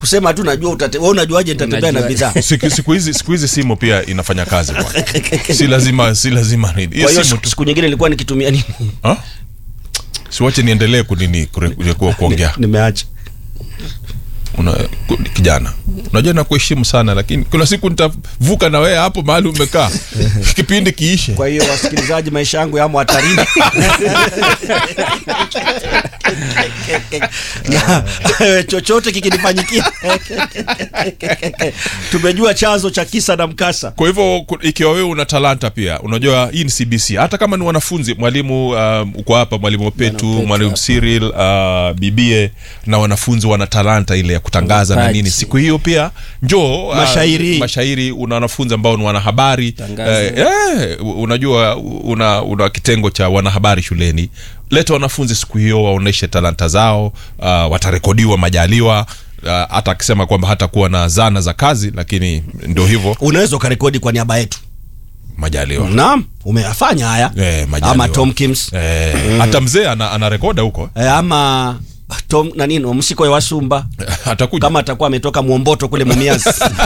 kusema tu najua utate, wewe unajuaje nitatembea na Unajua. bidhaa siku siku hizi siku hizi simu pia inafanya kazi bwana si lazima si lazima nini hiyo kwa hiyo simu siku, tu siku nyingine nilikuwa nikitumia nini Ha? siwache niendelee kunini kure- ku- kuongea nimeacha Una, ku- kijana unajua nakuheshimu sana lakini kuna siku nitavuka na wewe hapo mahali umekaa kipindi kiishe kwa hiyo wasikilizaji maisha yangu yamo hatarini na chochote kikinifanyikia tumejua chanzo cha kisa na mkasa kwa hivyo ku- ikiwa wewe una talanta pia unajua hii ni cbc hata kama ni wanafunzi mwalimu um, uko hapa mwalimu opetu mwalimu cyril uh, bibie na wanafunzi wana talanta ile ya kutangaza na Vipaji. nini siku hiyo pia njoo uh, Mashairi. mashairi una wanafunzi ambao ni wanahabari Tangaza. eh, eh, unajua una, una kitengo cha wanahabari shuleni leta wanafunzi siku hiyo waoneshe talanta zao uh, watarekodiwa majaliwa uh, hata akisema kwamba hatakuwa na zana za kazi lakini ndio hivyo unaweza ukarekodi kwa niaba yetu majaliwa naam umeyafanya haya Eh, majaliwa. ama tomkins Eh, hata mzee ana, ana rekoda huko eh, ama tom nanini msiko ya wasumba atakuja kama atakuwa ametoka mwomboto kule mumiazi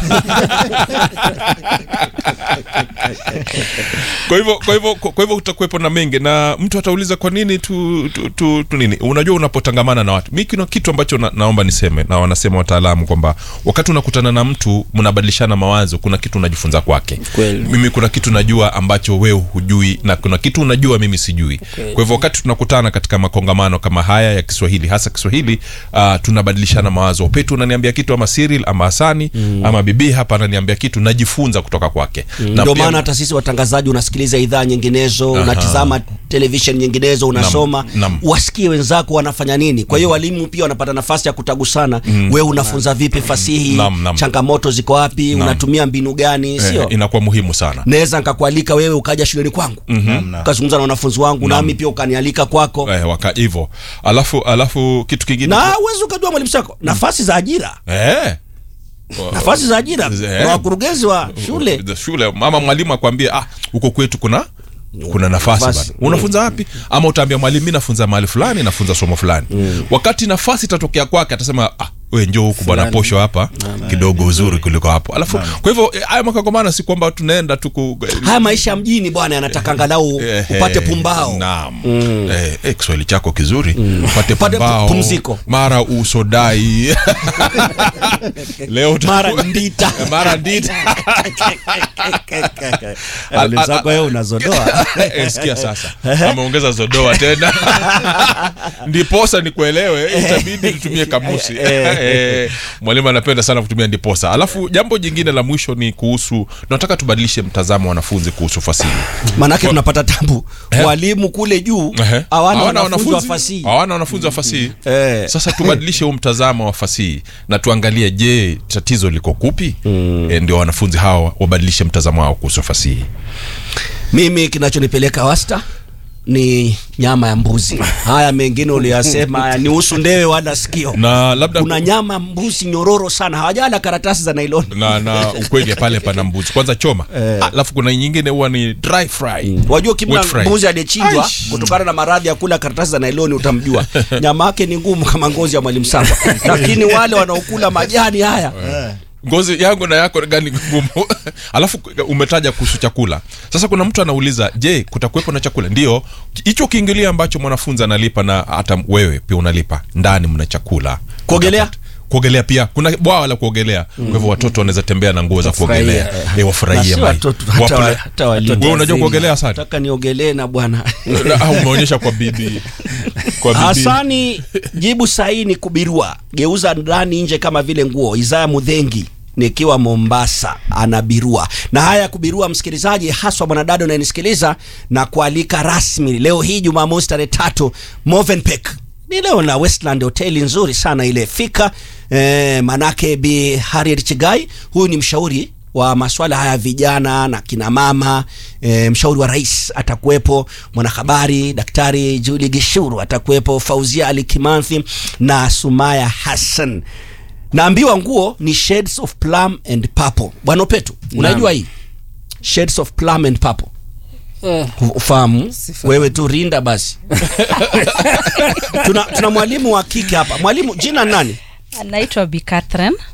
kwa hivyo kwa hivyo kwa hivyo utakuwepo na mengi na mtu atauliza kwa nini tu, tu, tu, tu nini unajua unapotangamana na watu mi kuna kitu ambacho na, naomba niseme na wanasema wataalamu kwamba wakati unakutana na mtu mnabadilishana mawazo kuna kitu unajifunza kwake Kweli. mimi kuna kitu najua ambacho wewe hujui na kuna kitu unajua mimi sijui kwa hivyo wakati tunakutana katika makongamano kama haya ya kiswahili hasa kiswahili uh, tunabadilishana mawazo petu unaniambia kitu ama Cyril ama hasani mm. ama bibii hapa ananiambia kitu najifunza kutoka kwake Na ndio pia- maana hata sisi watangazaji unasikiliza idhaa nyinginezo unatizama televishen nyinginezo unasoma nam. wasikie wenzako wanafanya nini kwa hiyo walimu pia wanapata nafasi ya kutagusana wewe unafunza vipi fasihi Nam, nam. changamoto ziko wapi unatumia mbinu gani eh, sio inakuwa muhimu sana naweza nkakualika wewe ukaja shuleni kwangu ukazungumza na wanafunzi wangu nami pia ukanialika kwako eh, waka hivyo alafu alafu kitu kingine na uwezi ukajua mwalimu sako nafasi za ajira eh. nafasi za ajira Eh. kuna wakurugenzi wa shule The shule mama mwalimu akwambie ah huko kwetu kuna kuna nafasi Nafasi. bana unafunza wapi ama utaambia mwalimu mi nafunza mahali fulani nafunza somo fulani wakati nafasi itatokea kwake atasema ah, we njoo huku bwana posho hapa kidogo uzuri kuliko hapo alafu kwa hivyo eh, haya makagomana si kwamba tunaenda tuku haya maisha ya mjini bwana yanataka angalau Eh, upate eh, pumbao naam eh, eh, kiswahili chako kizuri upate Upate pumbao pumziko. mara usodai leo uta- mara ndita mara ndita Mwalimu Sako, wewe unazodoa Eh, sikia sasa ameongeza zodoa tena ndiposa nikuelewe itabidi tutumie kamusi Eh, mwalimu anapenda sana kutumia ndiposa alafu jambo jingine la mwisho ni kuhusu nataka tubadilishe mtazamo wa wanafunzi kuhusu fasihi manake tunapata tabu walimu kule juu Ehe. hawana wanafunzi wa fasihi hawana wanafunzi wa fasihi Eh. sasa tubadilishe huu mtazamo wa fasihi na tuangalie je tatizo liko kupi e, ndio wanafunzi hawa wabadilishe mtazamo wao kuhusu fasihi mimi kinachonipeleka wasta ni nyama ya mbuzi haya mengine uliyasema haya ni usu ndewe wala sikio na labda kuna nyama ya mbuzi nyororo sana hawajala karatasi za nailoni na na ukweli pale pana mbuzi kwanza choma alafu kuna nyingine huwa ni dry fry wajua kimna Wet fry. mbuzi aliyechinjwa Aish. kutokana na maradhi ya kula karatasi za nailoni utamjua nyama yake ni ngumu kama ngozi ya mwalimu samba lakini wale wanaokula majani haya ngozi yangu na yako gani ngumu alafu umetaja kuhusu chakula sasa kuna mtu anauliza je kutakuwepo na chakula ndio hicho kiingilio ambacho mwanafunzi analipa na hata wewe pia unalipa ndani mna chakula Kuogelea? Utapata. kuogelea pia kuna bwawa la kuogelea kwa hivyo watoto wanaweza tembea na nguo za kuogelea eh, Na wafurahie si maji. watoto, hata Wapule- wa- hata walimu. wewe unajua kuogelea sana nataka niogelee na bwana Na- ah, umeonyesha kwa bibi kwa bibi hasani jibu sahihi ni kubirua geuza ndani nje kama vile nguo isaya mudhengi nikiwa mombasa anabirua na haya ya kubirua msikilizaji haswa mwanadada unayenisikiliza na kualika rasmi leo hii jumamosi tarehe tatu movenpick ni leo na westland hoteli nzuri sana ile fika eh, manake bi harriet chigai huyu ni mshauri wa maswala haya ya vijana na kina mama e, mshauri wa rais atakuwepo mwanahabari daktari juli gishuru atakuwepo fauzia ali kimanthi na sumaya hassan naambiwa nguo ni shades of plum and purple bwana upetu unajua hii shades of plum and purple Eh, ufahamu Sifahamu. wewe tu rinda basi tuna, tuna mwalimu wa kike hapa mwalimu jina nani naitwa Bi Catherine